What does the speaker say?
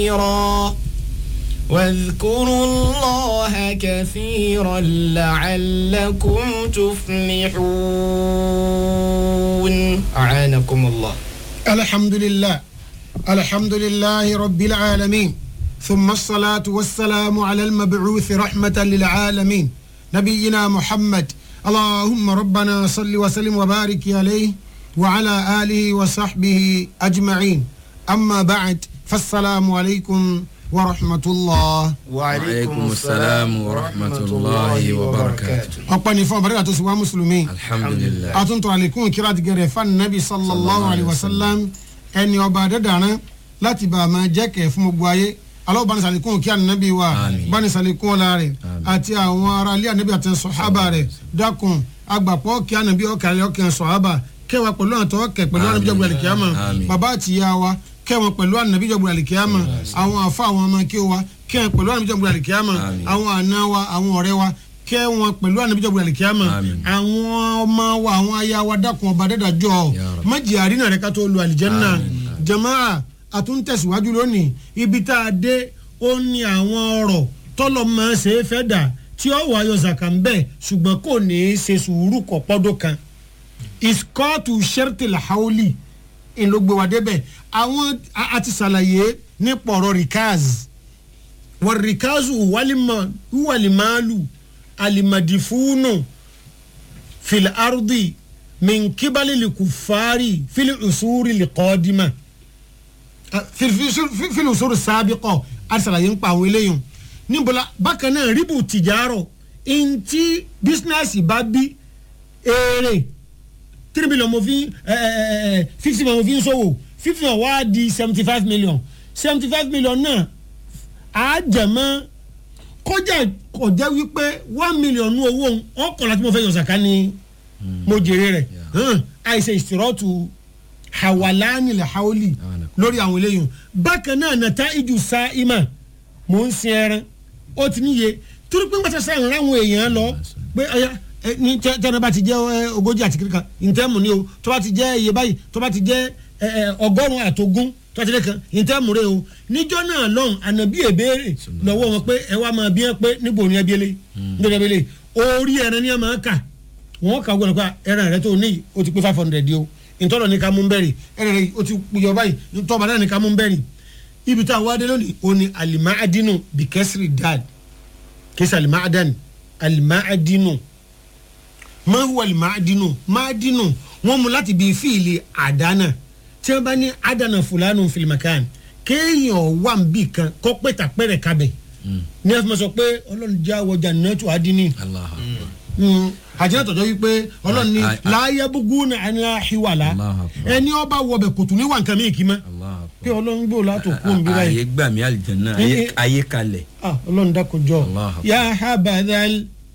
كثيرا واذكروا الله كثيرا لعلكم تفلحون أعانكم الله الحمد لله الحمد لله رب العالمين ثم الصلاة والسلام على المبعوث رحمة للعالمين نبينا محمد اللهم ربنا صل وسلم وبارك عليه وعلى آله وصحبه أجمعين أما بعد فالسلام عليكم ورحمة الله وعليكم السلام ورحمة الله وبركاته أقبل فون بركة سوا مسلمين الحمد لله àtúntò àlékún kíra ti gẹrẹ fún anabi sallallahu alayhi wa sallam ẹni ọba adẹ́dàrán láti bá a máa jẹ́ kẹ̀ fún gbogbo ayé aláwọ̀ bá ní sàlékún kí anabi wa Àmín. bá ní sàlékún ọ̀la rẹ̀ Àmín. àti àwọn ará ilé anabi àti sọ̀hábà rẹ̀ dákun agbàpọ̀ kí anabi ọ̀kàlẹ̀ ọ̀kẹ́ sọ̀hábà kẹwàá pẹ̀lú àtọ́ ọ̀kẹ́ pẹ̀lú anabi jọ̀gbọ̀n àlìkíyàmà Àmín. bàbá àti ìyá wa kẹwọn pẹ̀lú anabi jọ̀gbọ̀n àlìkíyàmà àwọn àfa àwọn ọmọ kí wa kẹwọn pẹ̀lú anabi jọ̀gbọ̀n àlìkíyàmà Àmín. àwọn àna wa àwọn ọ̀rẹ́ wa kẹwọn pẹ̀lú anabi jọ̀gbọ̀n àlìkíyàmà Àmín. àwọn ọmọ wa àwọn aya wa dákun ọba dẹ́dàjọ́ Ya Rabbi. májì àrínà rẹ ká tó lu àlìjẹ́nà Àmín. jamaa àtúntẹ̀síwájú lónìí ibi tá a dé ó ní àwọn ọ̀rọ̀ tọ́lọ̀ máa ṣe é fẹ́ dà tí ó wà ayọ̀ zaka ń bẹ̀ ṣùgbọ́n kò ní í ṣe sùúrù kọ̀ pọ́dọ̀ kan ìskọ́ọ̀tù sẹ́rìtìlá haoli ìlógbé wa débẹ̀ àwọn a- a ti ṣàlàyé nípa ọ̀rọ̀ rikaz wọ́n rikazu wàlímàálù alimadifunu fil ardi min kibali likufari fil usuri liqadima fil usuri sabiqo arisalaye ń pa àwọn eléyìí níbola bákan náà ríbù tìjárọ ntí bísínẹ́sì bá bí èrè three million mo fi fifty million mo fi ń ṣòwò fifty million wá di seventy five million seventy five million náà á jẹ̀mọ́ kọjá kọjá wípé one million ní owó ọkọ̀lá tí mo fẹ́ yọ sàká ni mo jèrè rẹ̀ hàn, àìsè ìṣòrọ́tù hawalani lè haoli lórí àwọn eléyìí bákan náà nàta ìjù sa ima mò ń sin ẹran ó ti níye torí pé wọ́n ti sáyẹn ráwọn èèyàn lọ pé ọ̀ya ẹ, ní tẹ- tẹ́lẹ̀ bá ti jẹ́ ẹ, ogójì àti kíríkan ìtẹ́mù ni o tó bá ti jẹ́ iye báyìí tó bá ti jẹ́ ẹ, ẹ, ọgọ́rùn-ún àtogún tó bá ti lẹ́kan ìtẹ́mù rẹ o níjọ́ náà lọ́hùn ànàbí èbéèrè lọ́wọ́ wọn pé ẹ wá máa bí wọn pé níbo ni ẹbí ẹlẹ́ níbo ni ẹbí ẹlẹ́ orí ẹran ni ẹ máa kà wọn kà gbọdọ̀ pé ẹran rẹ tó ní o ti pé five hundred yìí o ìtọ́lọ̀ ní ká mú bẹ́ẹ̀rì ẹran rẹ o ti yọ báyìí ìtọ́ba náà ní ká mú bẹ́ẹ̀rì ibi tá a wá dé lónìí o ní alimaadinu bikẹ́sìrì dad kẹsì alimaadani alimaadinu mahu alimaadinu maadinu wọn mú láti bí fíìlì àdánà tí wọn bá ní àdánà fúlànù fìlìmàkàn kéèyàn wà ń bì kan kọ́ pẹ̀tà pẹ̀rẹ̀ kabẹ̀ ní ẹ fi máa sọ pé ọlọ́run já wọjà nẹ́tù àdínní Allah akbar. àjẹ́ tọ̀jọ́ wípé ọlọ́run ní Ah, ah. láyé búgú ní àníyá hiwala Allahu Akbar. ẹni ọba wọbẹ̀ kò tún ní wà nǹkan mìíràn kí mọ́ Allah pé akbar. ọlọ́run gbé òlà tó kú òun bí ayé báyìí gbà mí àlìjẹ̀nà Eh, eh. ayé kalẹ̀. ah ọlọ́run dákojọ́ Allahu Akbar. yà habadal